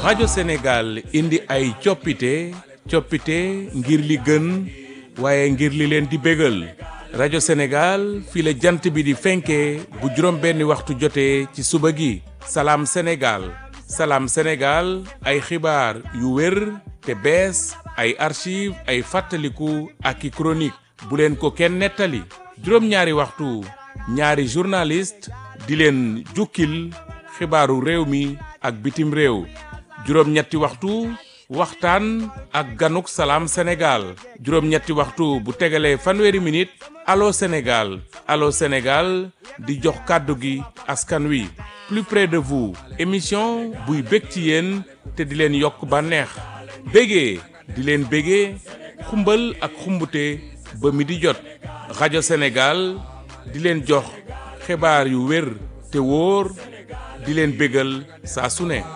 rajo Sénégal indi ay coppite coppite ngir li gën waaye ngir li leen di bégal rajo Sénégal fii la jant bi di fenkee bu juróom benni waxtu jotee ci suba gi salaam Sénégal salaam Sénégal ay xibaar yu wér te bees ay archive ay fàttaliku ak i chronique bu leen ko kenn nettali juróom-ñaari waxtu ñaari journaliste di leen jukkil xibaaru réew mi ak bitim réew juróom-ñetti waxtu waxtaan ak ganuk salaam Sénégal juróom-ñetti waxtu bu tegalee fanweeri minute allo Sénégal allo Sénégal di jox kàddu gi askan wi plus près de vous émission buy bég ci yéen te di leen yokk bànneex bégee di leen bégee xumbal ak xumbute ba mi di jot rajo Sénégal di leen jox xibaar yu wér te wóor di leen bégal saa su ne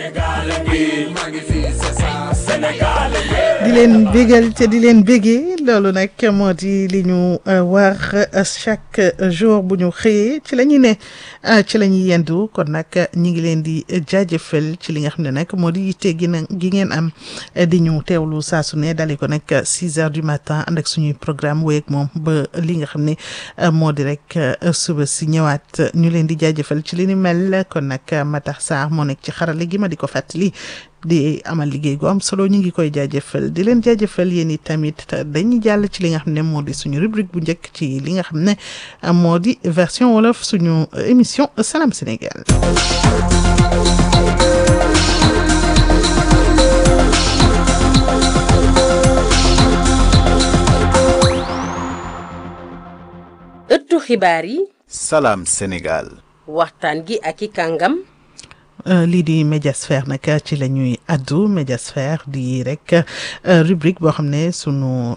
di leen bégal te di leen bégee loolu nag moo di li ñu war chaque jour bu ñu xëyee ci la ñuy ne ci la ñuy yendu kon nag ñi ngi leen di jaajëfal ci li nga xam ne nag moo di yitte gi na gi ngeen am di ñu teewlu saa su ne dali ko nag 6 heures du matin ànd ak suñuy programme wéy ak moom ba li nga xam ne moo di rek suba si ñëwaat ñu leen di jaajëfal ci li ni mel kon nag Matar Sarr moo nekk ci xarale gi ma di ko fàttali di amal liggéey gu am solo ñu ngi koy jaajëfal di leen jaajëfal yéen i tamit dañuy jàll ci li nga xam ne moo di suñu rubrique bu njëkk ci li nga xam ne moo di version wolof suñu émission Salam Sénégal. ëttu xibaar yi. Salam Sénégal. waxtaan gi ak i kàngam. lii di médiasphère nag ci la ñuy addu médiasphère di rek rubrique boo xam ne sunu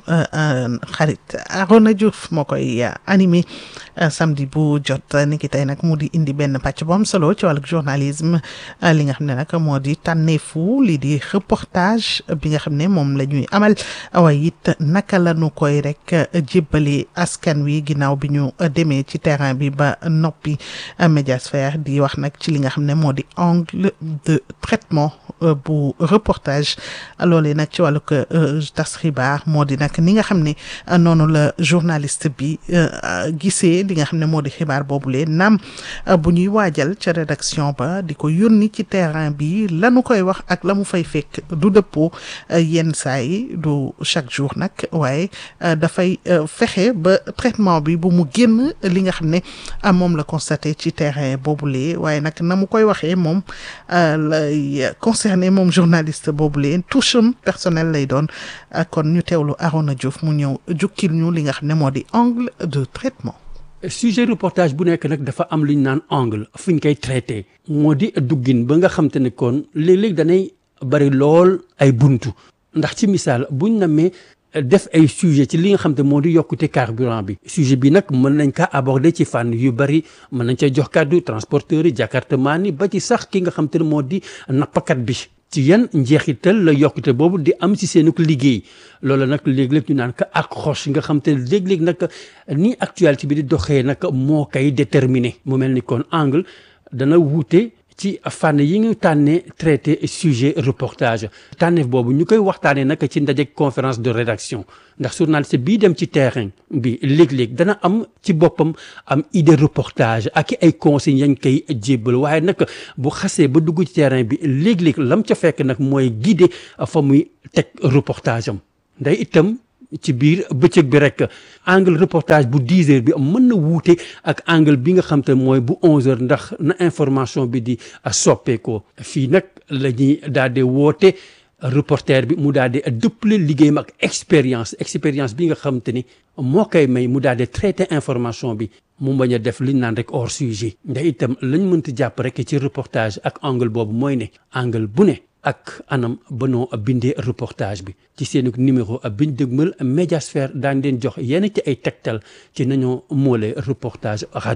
xarit Arona Diouf moo koy animé samedi bu jot ni ki tey nag mu di indi benn pàcc bu am solo ci wàllu journalisme li nga xam ne nag moo di tànneefu lii di reportage bi nga xam ne moom la ñuy amal waaye it naka la ñu koy rek jébbali askan wi ginnaaw bi ñu demee ci terrain bi ba noppi médiasphère di wax nag ci li nga xam ne moo di angle de traitement bu reportage loolee nag ci wàllug tas xibaar moo di nag ni nga xam ne noonu la journaliste bi gisee li nga xam ne moo di xibaar boobule naam bu ñuy waajal ca rédaction ba di ko yónni ci terrain bi lanu koy wax ak la mu fay fekk du dëppoo yenn saa yi du chaque jour nag waaye dafay fexe ba traitement bi bu mu génn li nga xam ne moom la constaté ci terrain boobule waaye nag na mu koy waxee moom lay concerné moom journaliste boobu leen touche am personnel lay doon kon ñu teewlu Arona Diouf mu ñëw jukkil ñu li nga xam ne moo di angle de traitement. sujet reportage bu nekk nag dafa am lu ñu naan angle fu ñu koy traité moo di duggin ba nga xam te ne kon léeg-léeg danay bari lool ay buntu ndax ci misaal buñ namee def ay sujet ci li nga xam te moo di yokkute carburant bi sujet bi nag mën nañ kaa aborder ci fànn yu bari mën nañ ca jox kàddu transporteurs yi jakartamaan yi ba ci sax ki nga xam te ne moo di nappakat bi ci yan njeexital la yokkute boobu di am ci seen liggéey loolu nag léeg-léeg ñu naan ko accroche nga xam te ne léeg-léeg nag ni actualité bi di doxee nag moo koy déterminer mu mel ni kon angle dana wuute ci fànn yi ñu tànnee traité sujet reportage tànneef boobu ñu koy waxtaanee nag ci ndaje conférence de rédaction ndax journaliste bii dem ci terrain bi léeg-léeg dana am ci boppam am idée reportage ak ay conseils yañ koy jébbal waaye nag bu xasee ba dugg ci terrain bi léeg-léeg lam ca fekk nag mooy guider fa muy teg reportage am nday itam ci biir bëccëg bi rek angle reportage bu 10 heures bi mën na wuute ak angle bi nga xam te mooy bu 11 heures ndax na information bi di soppeekoo fii nag la ñuy daal di woote reporter bi mu daal di dëppale liggéeyam ak expérience expérience bi nga xam te ni moo koy may mu daal di traité information bi mu bañ a def liñ naan rek hors sujet ndax itam lañ mënti jàpp rek ci reportage ak angle boobu mooy ne angle bu ne ak anam banoo bindee reportage bi ci seen numéro biñ dëgmal médiasphère daan leen jox yenn ci ay tegtal ci nañoo moolee reportage rajo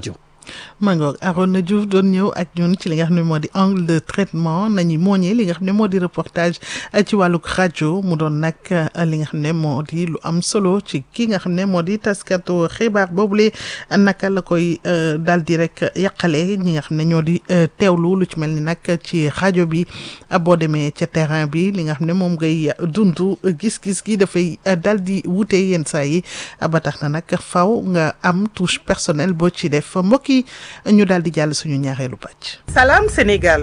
Mangoog Arona Diouf doon ñëw ak ñun ci li nga xam ne moo di angle de traitement nañu mooñee li nga xam ne moo di reportage ci wàllug rajo mu doon nag li nga xam ne moo di lu am solo ci ki nga xam ne moo di taskatu xibaar boobule naka la koy daal di rek yàqale ñi nga xam ne ñoo di teewlu lu ci mel ni nag ci rajo bi boo demee ca terrain bi li nga xam ne moom ngay dund gis-gis gi dafay daal di wute yenn saa yi ba tax na nag faw nga am touche personnelle boo ci def mbokk yi ñu daal di jàll suñu ñaareelu pàcc. Salam Sénégal.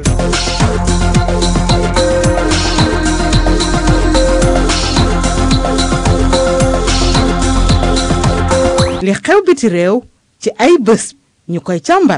li xew biti réew ci ay bés ñu koy càmbar.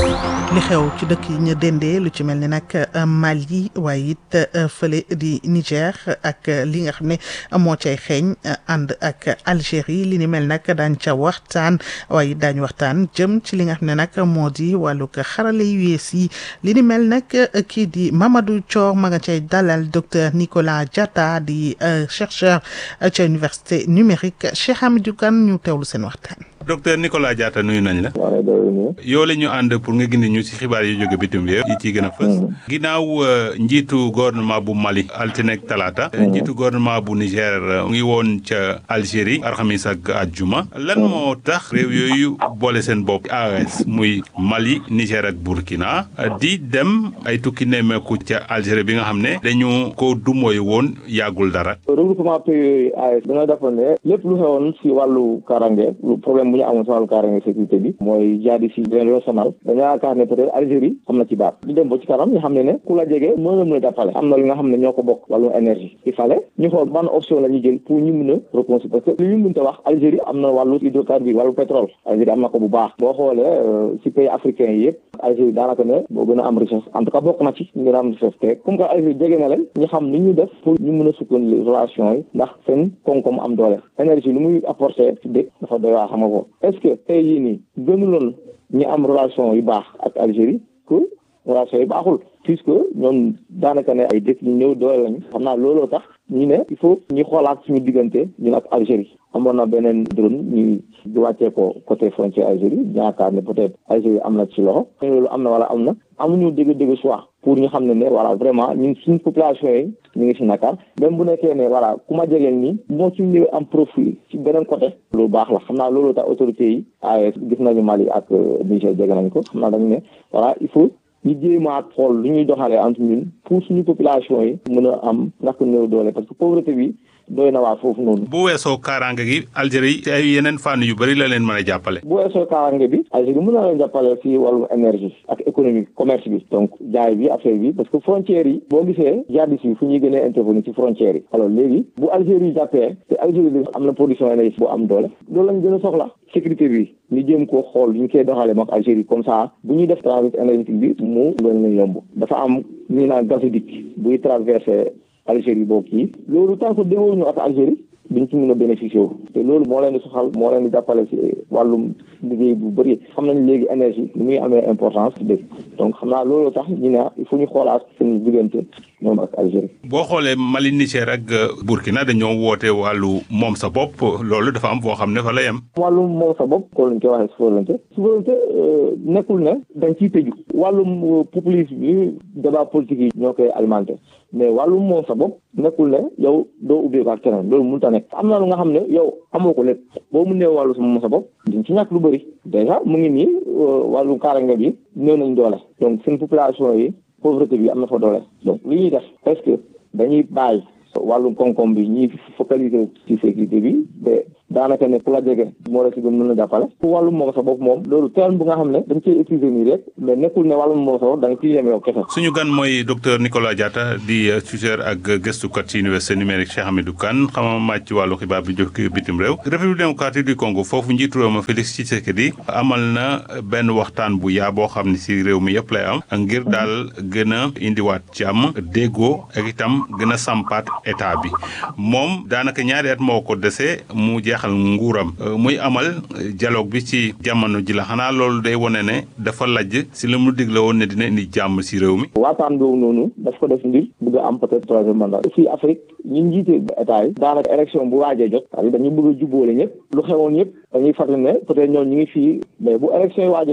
li xew ci dëkk yi ñu dendee lu ci mel ni nag Mali waaye it fële di Niger ak li nga xam ne moo cay xeeñ ànd ak Algérie li ni mel nag daañ ca waxtaan waaye daañu waxtaan jëm ci li nga xam ne nag moo di wàllug xarale yu yees yi li ni mel nag kii di Mamadou Thior ma nga cay dalal docteur Nicolas Diatta di chercheur ca université numérique Cheikh Hamidou Kane ñu teewlu seen waxtaan. docteur Nicolas Diatta nuyu nañ la. yow la ñu ànd pour nga gindi ñu ci xibaar yi jóge bitim réew yi ciy gën a fës. ginnaaw njiitu gouvernement bu Mali altine ak talaata. njiitu gouvernement bu Niger ngi woon ca Algérie alxamis ak àjjuma. lan moo tax réew yooyu boole seen bopp AES muy Mali Niger ak Burkina di dem ay tukki nemmeeku ca Algérie bi nga xam ne dañu ko dumooy woon yàggul dara. regroupement pays yooyu AES dañoo defoon ne lépp lu xewoon si wàllu karange problème bu ñu amoon si wàllu karange sécurité bi mooy jaadi si leen loo sonal dañoo yaakaar ne peut-être Algérie am na ci baat ñu dem ba ci kanam ñu xam ne ne ku la jege mën na mën a jàppale am na li nga xam ne ñoo ko bokk wàllu énergie il fallait ñu xool ban option la ñu jël pour ñu mën a reconstruire parce que li ñu mënta wax Algérie am na wàllu hydrocarbure wàllu pétrole Algérie am na ko bu baax boo xoolee si pays africains yi yëpp Algérie daanaka ne boo gën a am richesse en tout cas bokk na ci ñu gën a am richesse te comme que Algérie jege na leen ñu xam ni ñu def pour ñu mën a sukkandi relation yi ndax seen koom-koom am doole énergie lu muy apporter ci dëkk dafa doy waa xam nga ko est-ce que tey yii nii gënuloon ñu am relation yu baax ak Algérie que relation yu baaxul puisque ñoom daanaka ne ay dëkk ñu ñëw doole lañu xam naa looloo tax ñu ne il faut ñu xoolaat suñu diggante ñun ak Algérie amoon na beneen drone ñu wàccee ko côté frontière Algérie yaakaar ne peut-être Algérie am na ci loxo loolu am na wala am na amuñu dégg-dégg choix pour ñu xam ne ne voilà vraiment ñun suñu population yi ñu ngi si Dakar même bu nekkee ne voilà ku ma jegeel nii moo ci ñëwee am profil ci beneen côté loolu baax la xam naa loolu tax autorités yi AES gis nañu Mali ak Niger jege nañ ko xam naa dañu ne voilà il faut ñu jéemaat xool lu ñuy doxalee entre ñun pour suñu population yi mën a am ñàkk néew doole parce que pauvreté bi doy na waa foofu noonu. bu weesoo kaaraange gi Algérie ci ay yeneen fànn yu bëri la leen mën a jàppale. bu weesoo kaaraange bi Algérie mën na leen jàppale si wàllu énergie ak économie commerce bi donc jaay bi affaire bi parce que frontières yi boo gisee jihadistes yi fu ñuy gën a intervenir ci frontières yi alors léegi bu Algérie jàppee te Algérie bi am na production énergie bu am doole loolu lañ gën a soxla sécurité bi ñu jéem koo xool ñu koy doxalee moom Algérie comme ça bu ñuy def transit énergétique bi mu loolu la yomb dafa am ñu naan gazoduc buy traversé Algérie boobu kii loolu tant que déggoo ñu ak Algérie duñ ci mën a bénéficier wu te loolu moo leen di soxal moo leen di jàppale ci wàllum liggéey bu bëri xam nañ léegi énergie ni muy amee importance dëgg donc xam naa loolu tax ñu ne il faut ñu xoolaat seen diggante ñoom ak Algérie. boo xoolee Mali Niger ak Burkina dañoo woote wàllu moom sa bopp loolu dafa am foo xam ne fa la yem. wàllum moom sa bopp ko lañ koy waxee souveraineté souveraineté nekkul ne dañ ciy tëju wàllum populisme bi débat politique yi ñoo koy alimenté mais wàllum moom sa bopp nekkul ne yow doo ubbeeku ak keneen loolu mënut a nekk am na lu nga xam ne yow amoo ko lépp boo mu néew wàllu sa moom sa bopp diñ ci ñàkk lu bëri déjà mu ngi nii wàllu kaaraange bi néew nañ doole donc seen population yi pauvreté bi am na fa doole donc li ñuy def est-ce que dañuy bàyyi wàllum koom-koom bi ñuy focaliser ci sécurité bi te daanaka ne ku la jege moo la si gën mën a jàppale pour wàllum moom sa bopp moom loolu terme bu nga xam ne dañ ciy utiliser nii rek mais nekkul ne wàllum moom sa bopp da nga ciy yem yow kese suñu gan mooy docteur Nicolas Diatta di tuteur ak gëstukat ci université numérique Cheikh Hamidou Kane xamama màcc ci wàllu xibaar bi jóg bitim réew république démocratique du Congo foofu njiitu réew ma Félix Tshisekedi amal na benn waxtaan bu yaa boo xam ne si réew mi yëpp lay am ngir daal gën a indiwaat jàmm déggoo ak itam gën a sampaat état bi moom daanaka ñaari at moo ko dese mu jeexal nguuram muy amal dialogue bi ci jamono ji la xanaa loolu day wone ne dafa lajj si la mu digle woon ne dina indi jàmm si réew mi. waataan boobu noonu daf ko def ngir bëgg a am peut-être troisième mandat fii Afrique ñi njiite état yi daanaka élection bu waajee jot c'est-à-dire dañu bëgg a jubboole ñëpp lu xewoon yëpp dañuy fàttali ne peut-être ñoom ñu ngi fii mais bu élection yi waajee jot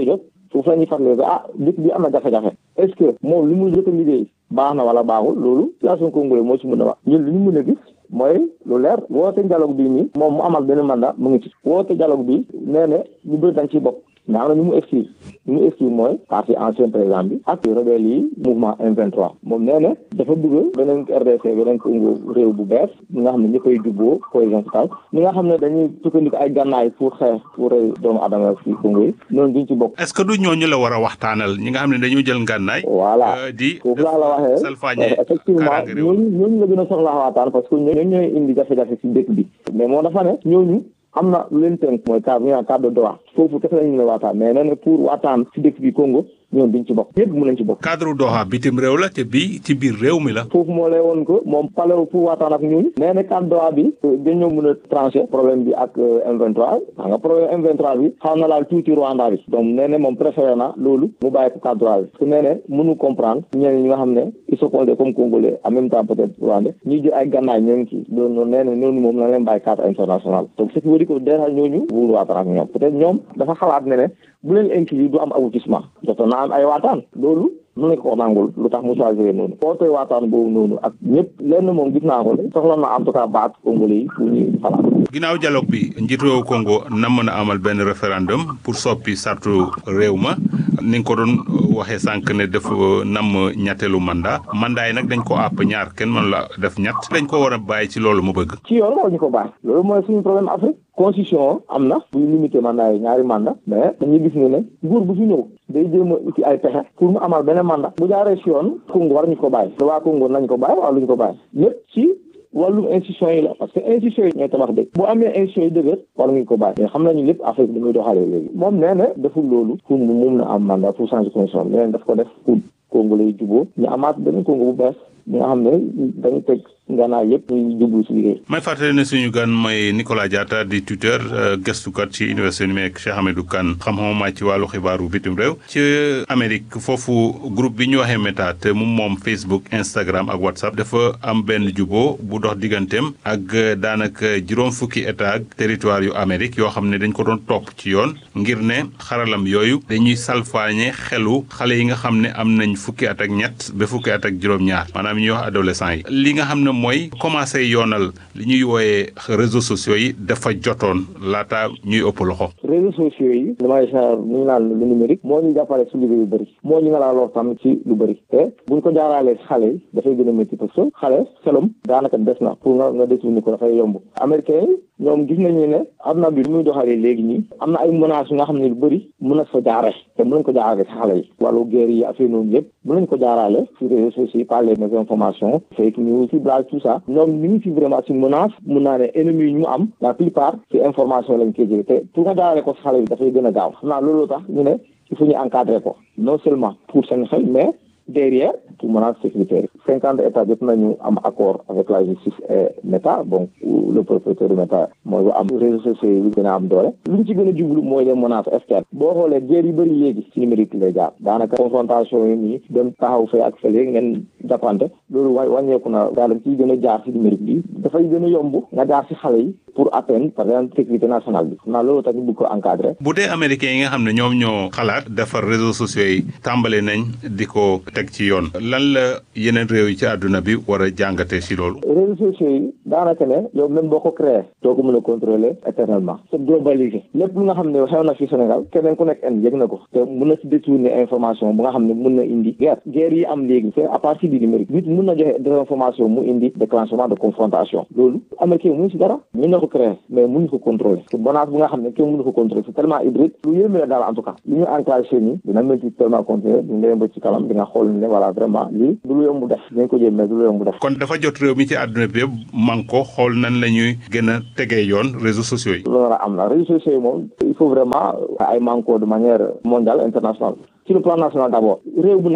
foofu la ñuy fàttali ko ah dëkk bi am na jafe-jafe est ce que moom li mu jot a liggéey baax na wala baaxul loolu situation congolais moo ci mën a wax ñun li ñu mën a gis mooy lu leer woote dialogue bi nii moom mu amal benn mandat mu ngi ci woote dialogue bi nee na ñu bëri dañ ciy bokk mais am na ñu mu exclure ñu mu exclure mooy parti ancien président bi ak rebelle yi mouvement M23 moom nee na dafa bëgg beneen RDC beneen Congo réew bu bees ñi nga xam ne ñi koy jubboo cohésion sociale ñi nga xam ne dañuy sukkandiku ay gànnaay pour xeex pour rey doomu adama fi Congo yi noonu duñ ci bokk est-ce que du ñooñu la war a waxtaanal ñi nga xam ne dañoo jël ngànnaay voilà di foofu laa la waxee salfaañe effectivement kaaraange réew ñooñu ñooñu la gën a soxlaa waxtaan parce que ñooñu ñooy indi jafe-jafe si dëkk bi mais moo dafa ne ñooñu am na lu leen tënk mooy cadre ñu naan cadre de droit foofu kese lañu ne waxtaan mais nee na pour waxtaan si dëkk bi Congo ñoom duñ ci bokk ñëpp mu nañ ci bokk cadre Doha bitim réew la te bii ci biir réew mi la foofu moo lay woon ko moom palew pour waxtaan ak ñun nee na cadre droit bi dañoo mën a tranché problème bi ak M23 xam nga problème M23 bi xaw na laal tuuti Rwanda bi donc nee na moom préféré na loolu mu bàyyi ko cadre droit bi parce que nee na mënu comprendre ñeneen ñi nga xam ne ils se comportent comme congolais en même temps peut-être rwandais ñuy jël ay gànnaay ñoo ngi ci loolu nee na noonu moom na leen bàyyi cadre international donc ce qui veut dire que déjà ñooñu wóolu waxtaan ak ñoom peut-être ñoom dafa xalaat ne ne bu leen inclure du am aboutissement jotoon na am ay waataan loolu mën nañ ko nangul lu tax mu choisir noonu foo tey waataan boobu noonu ak ñëpp lenn moom gis naa ko soxla na en tout cas baat congolais yi pour ñuy xalaat ginnaaw dialogue bi njiitu réew Congo nam mën a amal benn référendum pour soppi sartu réew ma ni nga ko doon waxee sànq ne dafa nam ñetteelu mandat mandat yi nag dañ ko àpp ñaar kenn mën la def ñett dañ ko war a bàyyi ci loolu mu bëgg ci yoon war ñu ko bàyyi loolu mooy suñu problème Afrique constitution am na buy limité mandat yi ñaari mandat mais dañuy gis ne ne nguur bu fi ñëw day jéem a uti ay pexe pour mu amal beneen mandat bu jaaree si yoon Congo war ñu ko bàyyi waa Congo nañ ko bàyyi wala luñ ko bàyyi lépp ci wàllum institution yi la parce que institution yi ñooy tabax dëkk bu amee institution yi dëgër war nañu ko bàyyi mais xam nañu lépp Afrique dañuy doxalee léegi moom nee na deful loolu pour mu mun na am mandat pour changer constitution nee na daf ko def pour Congo lay juboo ñu amaat beneen Congo bu bees ñi nga xam ne dañu teg nganaay yëpp ñuy jublu si liggéey may fàttali ne suñu gan mooy Nicolas Diatta di tuteur gëstukat ci université numérique Cheikh Hamidou Kane xam-xamam màcc ci wàllu xibaaru bitim réew ci Amérique foofu groupe bi ñu waxee Meta te mu moom Facebook Instagram ak WhatsApp dafa am benn juboo bu dox digganteem ak daanaka juróom fukki état ak territoire yu Amérique yoo xam ne dañ ko doon topp ci yoon ngir ne xaralam yooyu dañuy salfaañe xelu xale yi nga xam ne am nañ fukki at ak ñett ba fukki at ak juróom-ñaar maanaam ñuy wax adolescent yi li nga xam ne mooy commencé yoonal li ñuy wooyee réseaux sociaux yi dafa jotoon laata ñuy ëpp loxo. réseaux sociaux yi damay genre ñu naan lu numérique moo ñu jàppale si liggéey yu bëri moo ñu nga laa lor tamit ci lu bëri te buñ ko jaaraalee si xale yi dafay gën a métti parce que xale xelum daanaka des na pour nga nga détourné ko dafay yomb américain yi ñoom gis nañu ne am na bi muy doxalee léegi nii am na ay menaces yu nga xam ne lu bëri mën na fa jaare te mën nañ ko jaarale si xale yi wàllu guerre yi affaire noonu yëpp mën nañ ko jaarale si réseaux sociaux yi par les informations fake news ciblage tout ça ñoom ñu ngi fi vraiment si menace mun naa ne ennemis yi ñu am la plupart ci information lañ koy jëlee te pour nga jaarale ko si xale yi dafay gën a gaaw xam naa loolu tax ñu ne il faut ñu encadrer ko non seulement pour seen xel mais derrière pour menace sécuritaire cinquante états jot nañu am accord avec la justice et Meta bon le propriétaire de Meta mooy bu am réseaux sociaux yi gën a am doole lu ñu ci gën a jublu mooy les menaces externes boo xoolee guerre yu bëri léegi ci numérique lay jaar daanaka confrontation yi nii dem taxaw fee ak fële ngeen jàppante loolu wa wàññeeku na daal ciy gën a jaar ci numérique bi dafay gën a yomb nga jaar ci xale yi pour atteindre par exemple sécurité nationale bi xam naa loolu tax ñu bëgg ko encadrer bu dee américains yi nga xam ne ñoom ñoo xalaat defar réseaux sociaux yi tàmbale nañ di ko teg ci yoon lan la yeneen réew yi ci àdduna bi war a jàngatee ci loolu. réseaux sociaux yi daanaka ne yow même boo ko créé doo ko mën a contrôler éternellement c'est globalisé lépp lu nga xam ne xew na fi Sénégal keneen ku nekk en yëg na ko te mën na ci détourner information bu nga xam ne mën na indi guerre guerre yi am léegi c'est à partir du numérique nit mën na joxe désinformation mu indi déclenchement de confrontation loolu américain mënu ci dara mën na ko créé mais mënu ko contrôler te menace bu nga xam ne kenn mënu ko contrôler c'est tellement hybride lu yéeme la daal en tout cas li ñu enclenché nii dina métti tellement continuer ñu demee ba ci kanam di nga xool ne voilà vraiment lii du lu yomb def dinañ ko jéem mais du lu yomb def kon dafa jot réew mi ci àdduna bi yëpp man ko xool nan la ñuy gën a tegee yoon réseaux sociaux yi. loolu la am na réseaux sociaux yi moom il faut vraiment ay manko de manière mondiale internationale sur le plan national d'abord réew bu nekk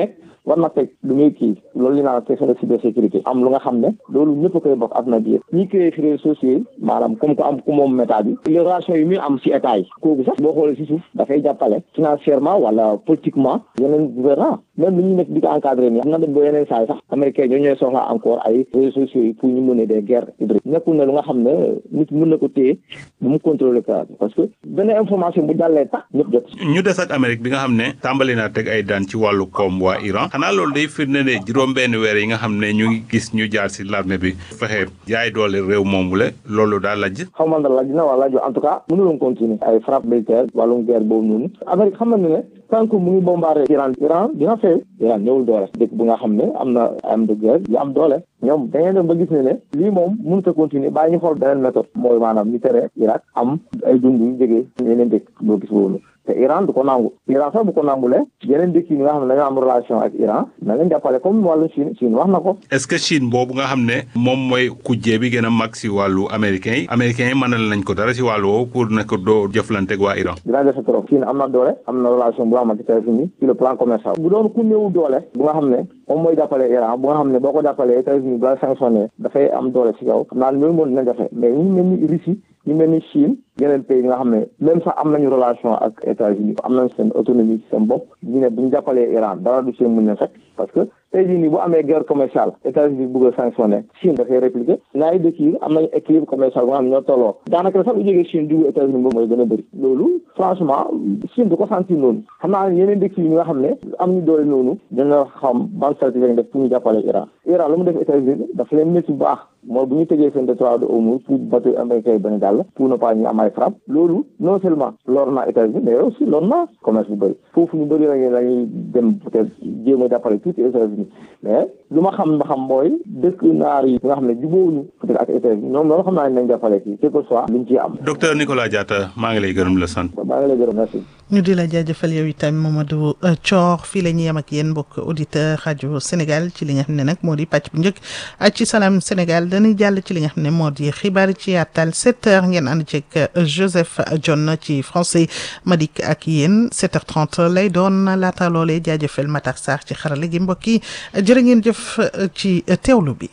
war na teg lu muy kii loolu li naan question de cybersécurité am lu nga xam ne loolu ñëpp a koy bokk àdduna bi yëpp ñi créé fi réseaux sociaux yi maanaam comme que am ku moom méta bi les relations yi muy am si état yi kooku sax boo xoolee si suuf dafay jàppale financièrement wala politiquement yeneen gouvernant même li ñu nekk di ko encadré nii xam na dem ba yeneen saa yi sax américain ñoo ñooy soxla encore ay réseaux sociaux yi pour ñu mener des guerres hybrides nekkul ne lu nga xam ne nit mën na ko téye bu mu contrôler ka parce que benn information bu jàllee tax ñëpp jot ñu des ak Amérique bi nga xam ne tàmbali naa teg ay daan ci wàllu koom waa Iran xanaa loolu day firnde ne juróom-benn weer yi nga xam ne ñu ngi gis ñu jaar si l'armée bi fexe yaay doole réew moomu la loolu daal lajj xaw ma ndax laaj na wala laaj en tout cas mënuloon continuer ay frappe militaire wàllum guerre boobu noonu Amérique xam na ne tant que mu ngi bombardé Iran Iran dina fay Iran ñëwul doole dëkk bu nga xam ne am na am de guerre yu am doole ñoom da ngeen dem ba gis ne ne lii moom mënut a continuer bàyyi ñu xool beneen méthode mooy maanaam ñu tere Irak am ay dund yu jógee yeneen dëkk boo gis boobu te Iran du ko nangu Iran sax bu ko nangulee yeneen dëkk yi nga xam ne dañoo am relation ak Iran na leen jàppale comme wàllu Chine Chine wax na ko est-ce que Chine boobu nga xam ne moom mooy kujjee bi gën a mag si wàllu américain yi américains yi mënal nañ ko dara si wàllu woowu pour ne ko doo jëflante ak waa Iran dinaa defe trop Chine am na doole am na relation bu nga xamante États-Unis sur le plan commercial bu doon ku néew doole bu nga xam ne moom mooy jàppale Iran bu nga xam ne boo ko jàppalee États-Unis bu la sanctionné dafay am doole si kaw xam naa ne loolu moo dina jafe mais ñu mel ni Russie ñu mel ni Chine yeneen pays yi nga xam ne même sax am nañu relation ak États-Unis am nañ seen autonomie seen bopp ñu ne bu ñu jàppalee Iran dara du seen mën a fekk parce que tey jii nii bu amee guerre commerciale États-Unis bëgg a sanctionné Chine dafay répliquer ñaari dëkk yi am nañu équilibre commercial bu nga xam ne ñoo tolloo daanaka sax lu jógee Chine dugg États-Unis boobu mooy gën a bëri loolu franchement Chine du ko sentir noonu xam naa yeneen dëkk yi nga xam ne am ñu doole noonu dina xam ban stratégie lañ def pour ñu jàppale Iran Iran lu mu def États-Unis dafa leen métti bu baax mooy bu ñu tëjee seen détroit de Hormuz pour bateau américain yi bañ a jàll pour ne pas ñu am ay frappe loolu non seulement lor na États-Unis mais aussi lor na commerce bu bëri foofu ñu bëri lañu lañuy dem peut-être jéem a jàppale tuuti États-Unis mais lu ma xam ba xam mooy dëkk naar yi nga xam ne jubóowuñu peut-être ak États-Unis ñoom loolu xam naa ne nañ jàppale kii quel que soit luñ ciy am docteur Nicolas Diatta maa ngi lay gërëm la sant maa ngi lay gërëm merci ñu di la jaajëfal yow itam Mamadou Thior fii la ñuy yem ak yéen mbokk auditeur rajo Sénégal ci li nga xam ne nag moo di pàcc bu njëkk ak ci Salam Sénégal dañuy jàll ci li nga xam ne moo di xibaar ci yàttal 7 heures ngeen ànd ceeg Joseph John ci français Madik ak yéen 7h30 lay doon laata loolee jaajëfal Matar Sarr ci xarale gi mbokk yi jërë ngeen jëf ci teewlu bi.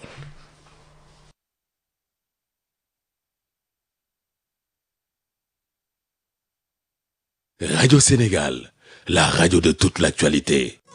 Radio Sénégal, la radio de toute l'actualité.